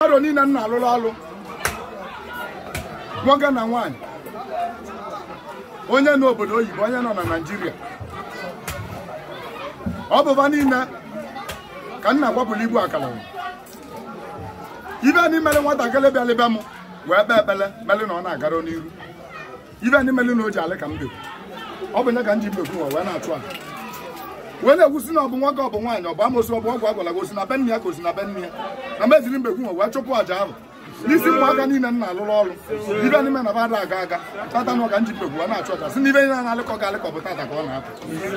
mmadụ niile m na-alụrụ ọrụ nwoke na nwaanyị onye nọ obodo oyibo onye nọ na naijiria ọ bụba niile ka m na-agbapụrụ ibu akara ibe ndị mere nwatakịrị bịalịba m wee kpee ekpele melụ na ọ na-agara n'iru ibe ndị melụ na o ji alị ka m bekwu ọ bụ nye ka m ji bekwu nwa wee na-achụ a wee na-ekwusi na ọ bụ nwoke ọ bụ nwaanyị ọ bụ amosu ọ bụ ọgwụ agwara gosi na be nne ya gosi na be nne ya na meziri mbekwu nwa wee chụpụ àjà ahụ n'isi ụmụaka niile m na-alụrụ ọrụ ibe n'ime na bada aga aga tata nọ ka m ji mbekwu wee na-achụ ọcha si n'ibe niile na-alịkọ ga alịkọ bụ tata ka ọ na-apụ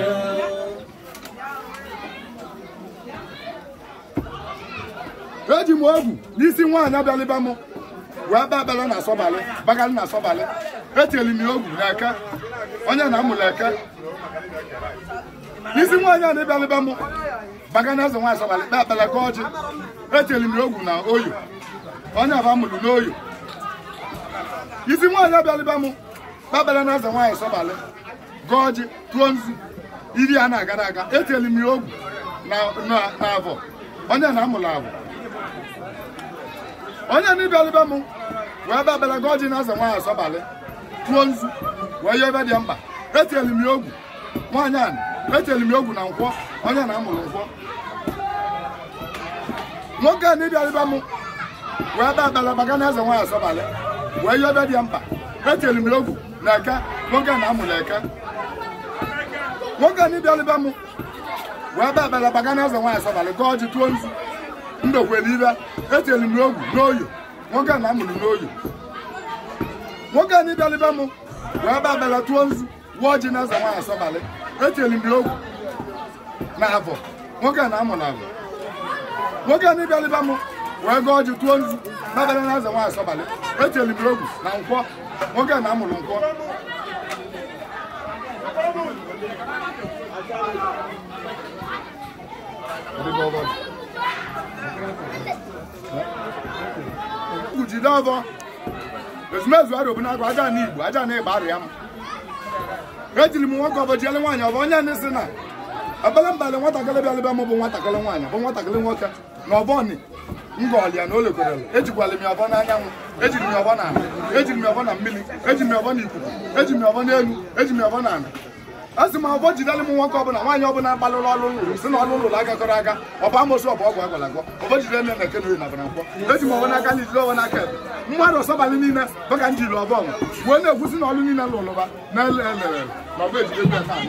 eji m ogwu n'isi nwaanyị abịalịba m wee kpee ekpere na asọbalị bagalị na asọbalị etinyeli m ya ogwu na eke onye na-amụla eke n'isi nwaanyị a na-ebịalịba m baga na eze nwaanyị asọbalị kpee ekpere ka ọjị etinyeli m ya ogwu na oyo onye aba mụrụ n'oyo isi nwaanyị abịalịba m kpee ekpere na eze nwaanyị asọbalị gọọ ọjị tụọ nzu iri a na-agara aga etinyeli m ya ogwu na avọ onye na-amụrụ avọ onye n'ịbịalịba m wee bịa bịara gị ọjị na-aza nwaanyị asọbalị tụọ nzu wee yọọ ebe dị mkpa etinyeli m ya ogwu nwaanyị a etinyeli m ya ogwu na nkwọ onye na-amụrụ nkwọ nwoke a n'ịbịalịba m wee bịa bịara baga na-eze nwaanyị asọbalị wee yọọ ebe dị mkpa etinyeli m ya ogwu na eke nwoke na-amụrụ eke nwoke a n'ịbịalịba m wee bịa bịara baga na-eze nwaanyị asọbalị gị ọjị tụọ nzu ndokwere ibe etinyere m ogwu n'oyo nwoke na amụrụ n'oyo nwoke na ịbịalịba m wee ba abịala tụọ nzu wụọ ji na eze nwaanyị asọbalị etinyere m ogwu na avọ nwoke na amụrụ avọ nwoke na ịbịalịba m wee gụọ ji tụọ nzu babara na eze nwaanyị asọbalị etinyere m ogwu na nkwọ nwoke na amụrụ nkwọ ugwu jide ọzọ ezumezu arị obu na-agụ aja na igbo aja na ịgba arịa m ejiri m nwoke ọbọ jiele nwaanyị ọbọ onye ndị si na ebele mbalị nwatakịrị bịalịba m bụ nwatakịrị nwaanyị bụ nwatakịrị nwoke na ọbọni ngọọlịa na o lekwerela ejikwala m ya ọbọ n'anyanwụ ejiri m ya ọbọ n'ala ejiri m ya ọbọ na mmiri eji m ya ọbọ n'ikuku eji m ya ọbọ n'elu eji m ya ọbọ n'ala a sị m ọbọ jidere m nwoke ọbụla nwaanyị ọbụla gbalụrụ ọrụ ụlọ si na ọrụ ụlọ agakọrọ aga ọba amosu ọbụ ọgwụ agwara agwọ ọbọ jidere nne na eke na oyi na nkwọ eji m ọbọ n'aka na ijiri ọbọ n'aka ebe mmadụ ọsọbalị niile baka m jiri ọbọ ọnwụ wee na-ekwusi na ọrụ niile lụrụba na ele elere na ọbọ ejide ebe na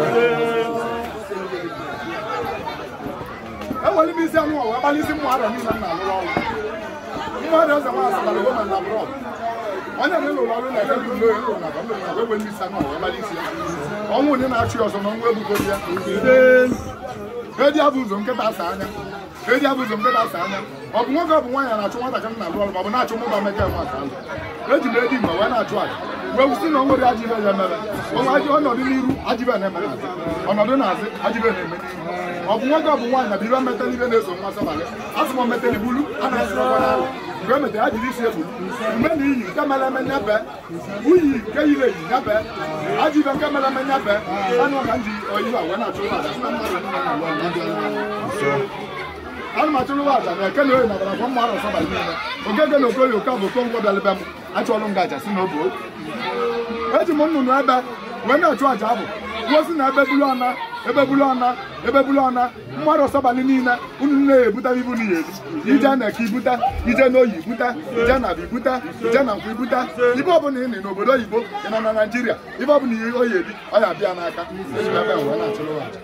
enwere m isi anụ ọwa gbalị isi mmadụ niile m na-alụrụ ọrụ mmadụ eze nwa asọbalị goma na brọd onye na-elụrụ ọrụ na ebe ụlọ ya lụrụ na bụ na wee isi anụ ọwa gbalị isi ya ọnwụ onye na-achụ ọzọ na ọnwụ ebugo ya edi abụ ụzọ nkịta asa anya edi abụ ụzọ nkịta asa anya ọ bụ nwoke ọ bụ nwaanyị na-achụ nwatakịrị na-alụ ọrụ ma ọ bụ na-achụ mụba meke nwa ka alụ eji m edi mgbe wee na-achụ aja wee wụsị na o nwere ajibe ya mere onwe ajị ọnọdụ n'iru ajibe na-eme n'azụ ọnọdụ n'azụ ajibe na-eme n'iru ọ bụ nwoke ọ bụ nwaanyị na bụ ibe metela ibe na-eso nwa sọbalị a sị m metela ibulu a na-asị ọgwa n'alụ mgbe e metere ha jiri isi ebulu mgbe na iyi nke mere eme nyabe uyi nke yiri eyi nyabe ajọ ibe nke mere eme nyabe anụ ka m ji oyibo a wee na-achụ ụlọ aja sị na mmadụ niile na-alụ ọrụ ana m achụrụ ụlọ aja na eke na oyi na bara kwa mma arọ sọbalị niile ogege na okoye oke bụ okonkwọ bịalịbe m achọọrụ m gaja si na obo eji m nnụnụ ebe wee na-achụ aja abụ kwuo si na ebe bulu ọna ebe bulu ọna ebe bulu ọna mmadụ ọsọbalị niile unu na-ebuta ibu na iyeri ije na eke ibuta ije n'oyi ibuta ije na abụ ibuta ije na nkwụ ibuta ibe ọbụla ị nị n'obodo oyibo ị nọ na naijiria ibe ọbụla ihe oyi eri ọ ya abịa n'aka eji ebe wee na-achụrụ aja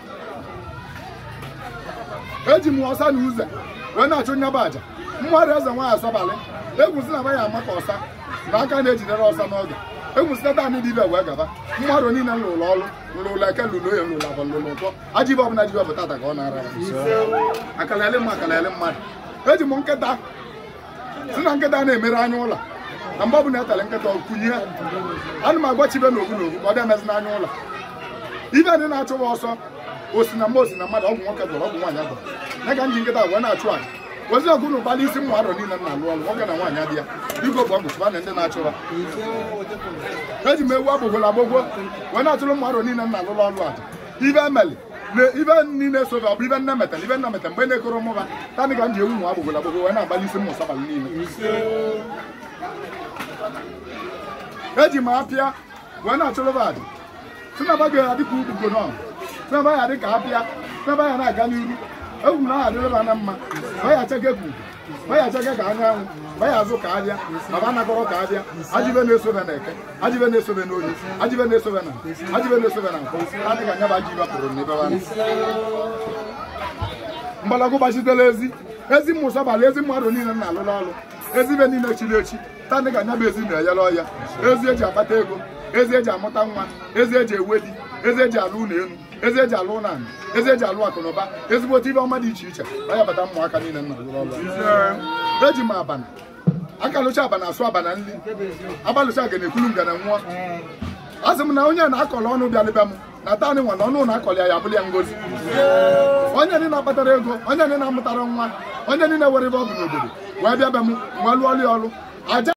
eji m ọsa na uze wee na-achụ nyaba aja mmadụ eze nwaanyị asọbalị egwusi na ya ama ka ọsa na aka na-ejidere ọsa n'oge egwusita taanị dị ibe wee gaba mmadụ niile lụrụ ọrụ lụrụ ụlọ eke lụrụ oye lụrụ abọ lụrụ ụtọ ajibe ọbụla jibe bụ tata ka ọ na-ara akalali mma akalali mmadụ eji m nkịta si na nkịta na-emere anya ụlọ na mgbe ọbụla etele nkịta kwunye ana m agwa chibe na ogu na ogu ka ọ dị emezi n'anya ụlọ ibe ndị na-achụwa ọsọ osi na mma osi na mmadụ ọgwụ nwoke gwọrọ ọgwụ nwaanyị gwọrọ ya ka m ji nkịta wee na-achụ aja ozi ọgụ na ụbalị isi mmadụ niile m na-alụ ọrụ nwoke na nwaanyị adị ya biko bụ ọgwụ chụba na ndị na-achụra eji m ewu agbụgworo agbụgwo wee na-achụrụ mmadụ niile m na-alụrụ ọrụ aja ibe emeli na ibe niile sobe ọ bụ ibe nne metere ibe nne metere mgbe na-ekoro mụba tanị ka m ji ewu nwa agbogolo agbogolo wee na-agbalị isi mmụsa abalị niile eji m apịa wee na-achọrọba adị sinaba ga-adị ka ugbugo nọ sinaba ya dị ka apịa sinaba ya na-aga n'iru egwu na aha dịrịba na mma baya cheke ka ugo baya cheke ka anyanwụ baya azụ ka abịa baba anakọrọ ka abịa ajibe na-esobe na eke ajibe na-esobe na oyi ajibe na-esobe na ajibe na-esobe na nkwụ adịghị anya bụ aji bapụrụ n'ebe ha mgbalago gbachitela ezi ezi mmụsa bala ezi mmadụ niile na-alụrụ ọrụ ezi ibe niile chiri echi tandị ka anya bụ ezi na-eyere ọya ezi eji akpata ego ezi eji amụta nwa ezi eji ewe di ezi eji alụ ụlọ elu ezi eji alụ ụlọ anyị ezi eji alụ akụnụba ezigbote ibe ọma dị iche iche onye bata ụmụaka niile nna alụrụ ọrụ eji m abana aka lụcha abana asụ abana nri agbalụcha ga na-ekwulu ngana nwụọ a sị m na onye na-akọrọ ọnụ bịalịba m na taanị nwa na ọnụ na-akọrọ ya ya bụrụ ya ngozi onye niile na-akpatara ego onye niile na-amụtara nwa onye niile were ebe ọ bụ n'obodo wee bịa be m nwa lụọli ọrụ aja